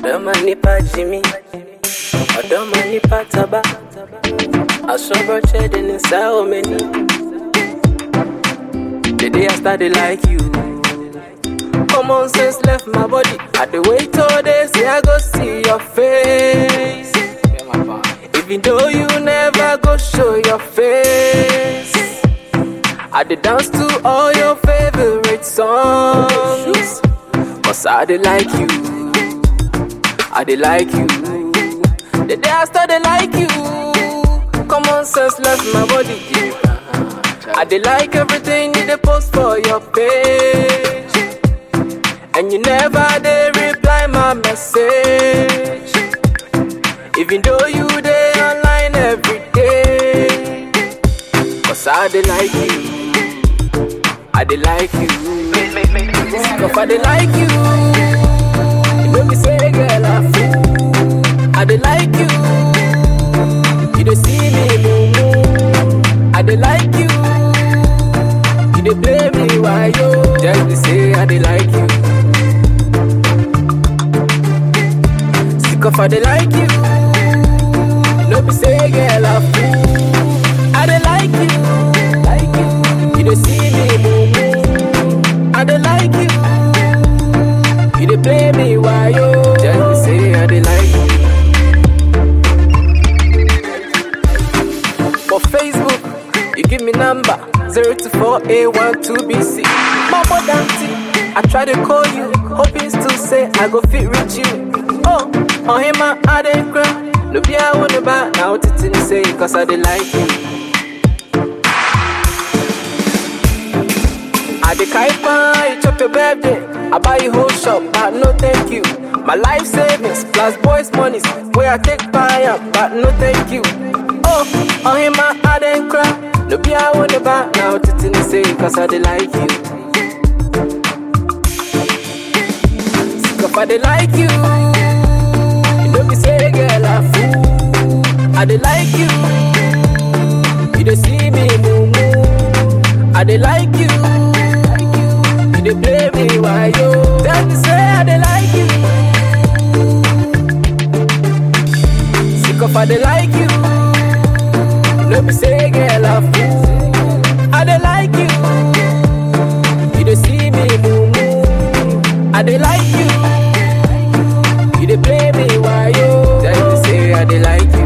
Ọ̀dọ́mọ nípa Jimmy, ọ̀dọ́mọ nípa Taba, aṣọ́bọ̀ṣẹ́ ní sáwọ́ mẹ́ni. The day I started like you, common sense left my body. I dey wait all day, say I go see your face. Even though you never go show your face. I dey dance to all your favorite songs. Cause I dey like you. I dey like you. The day I started like you. Common sense left my body. I dey like everything you dey post for your page. And you never dey reply my message. Even though you dey online every day. Cause I dey like you. I dey like you. Cause I dey like you. You know me say, girl, I fool. I dey like you. You dey see me, moo I dey like you. You dey play me, why yo? Just be say I dey like you. Sick of I dey like you. You know me say, girl, I fool. I dey like you. Like you. You dey see me, moo I dey like you. You dey play me, why yo? Just be say I dey like you. For Facebook, you give me number 024A12BC. Mama Dante, I try to call you, hoping to say I go fit reach you. Oh, on him I didn't cry. No be I wanna buy now to say cause I dey like you. I dey carry fine, you chop your birthday. I buy you whole shop, but no thank you. My life savings plus boys' monies, where I take buy up, but no thank you. Oh, on him I, I didn't cry. No be I wanna buy now to say cause I dey like you. Sick of I dey like you. You know me say girl I fool. I dey like you. You dey see me moo moo. I dey like you. You dey play me why yo? Tell me say I dey like you. Sick of I dey like you. You know me say girl I fool. I dey like you. You dey see me moo moo. I dey like you. You dey play me why yo? Tell me say I dey like you.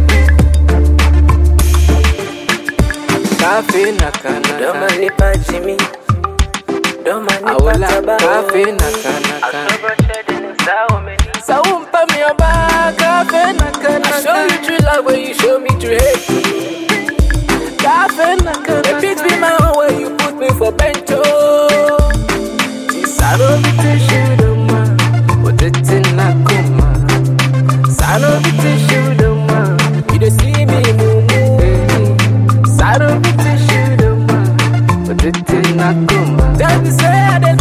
Cafe na kana. Doma nipa Jimmy. Doma nipa Awola Taba. cafe na kana kana. Aṣọ́bọ̀ṣẹ́ ní sáwọ́ mẹ́ni. So umpa me your back, cafe na kana. I show you true love when you show me true hate. Cafe na kana. The beat be my own way you put me for bento. Sano bitishu doma, otete na kuma. Sano bitishu doma, you dey see me mumu. Sano bitishu doma, otete na kuma. Tell me say I dey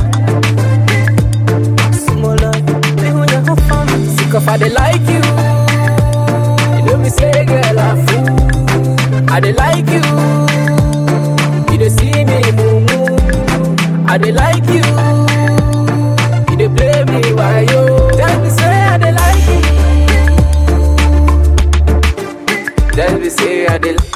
Small love, me who ya go fun. Sick of I dey like you. You know me say girl I fool. I dey like you. You dey see me moo moo. I dey like you. You dey play me why yo? Tell me say I dey like you. Tell me say I dey.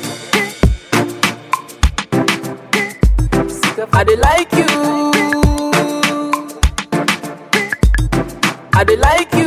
Sick of I dey like you. I dey like you.